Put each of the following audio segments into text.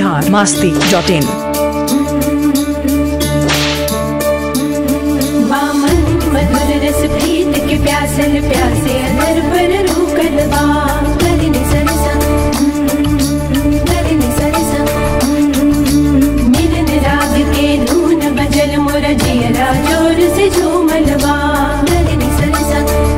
Bihar Masti dot in बामन मधुर रस प्रीत के प्यासल प्यासे अदर पर रूकल बा कदिन सरसा कदिन सरसा मिलन राग के धून बजल मोर जियरा जोर से झूमल बा कदिन सरसा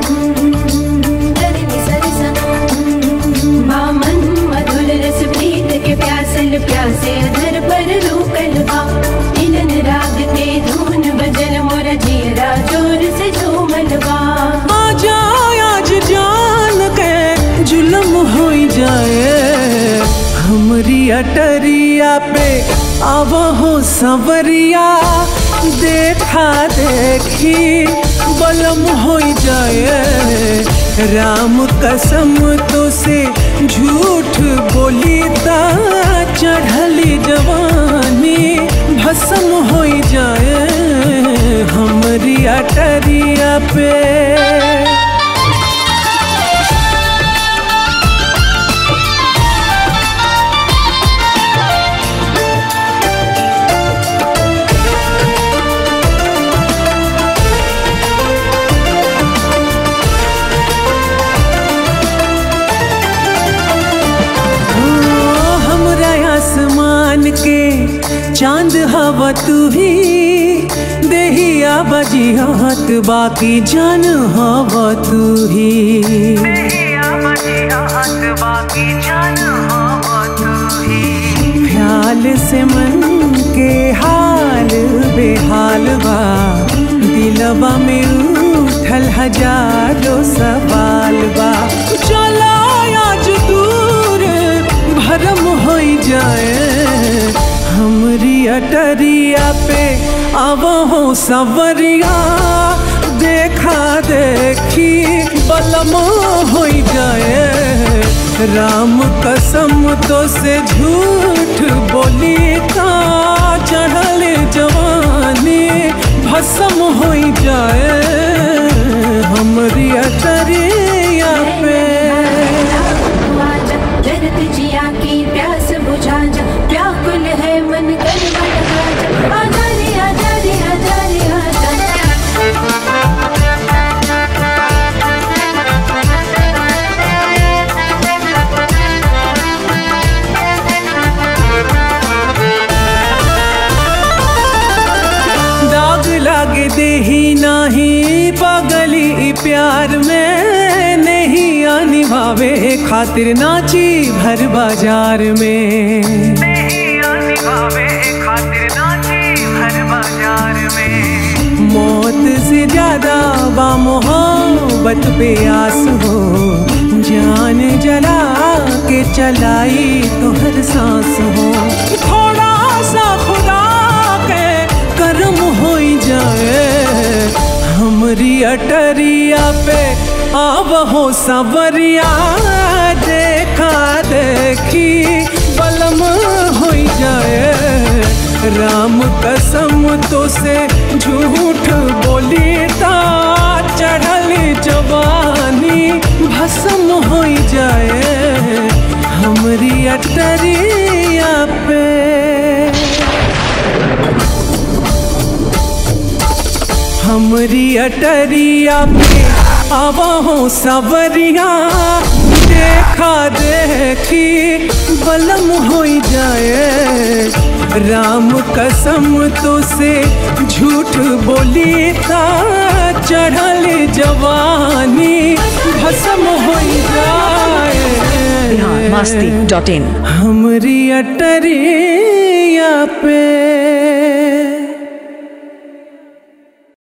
कदिन सरसा बामन मधुर रस प्रीत के प्यासल प्यासे अदर पर रूकल बा मिलन राग के धून बजल मोर जियरा जोर से झूमल बा आ जाए आज जान के जुलम हो जाए हमरी अटरिया पे अब हो सवरिया देखा देखी बलम हो जाए राम कसम तो से झूठ बोली ता चढ़ली जवानी भस्म हो जाए हमरी अटरिया पे ओ, हमरा आसमान के चांद हवा तू ही देहिया बजियात बाकी जान हवा तू ही ख्याल से मन के हाल बेहाल बा दिलवा में उठल हजारों सवाल बा चला आज दूर भरम हो जाए हमरी अटरिया पे अब हो सवरिया देखा देखी बलम हो जाए राम कसम तो से झूठ बोली का चढ़ल जवानी भस्म हो जाए हमरी अटरिया पे आजा जरत जिया की प्यास बुझा जा व्याकुल है मन कर लगा जा आजा रे आजा रे आजा रे आजा दाग लाग देही नाही पगली ई प्यार में नहीं आनी भावे खातिर नाची भर बाजार में मौत से ज्यादा बा मोहब्बत पे आस हो जान जला के चलाई तो हर सांस हो थोड़ा सा खुदा के कर्म हो जाए हमरी अटरिया पे अब हो सवरिया देखा देखी बलम हो जाए राम कसम तो से झूठ बोली ता चढ़ल जवानी भस्म हो जाए हमरी अटरिया पे हमरी अटरिया पे अब हो सवरिया देखा देखी बलम हो जाए राम कसम तो से झूठ बोली ता चढ़ल जवानी भस्म हो जाए बिहार मास्ती डॉट इन हमरी अटरिया पे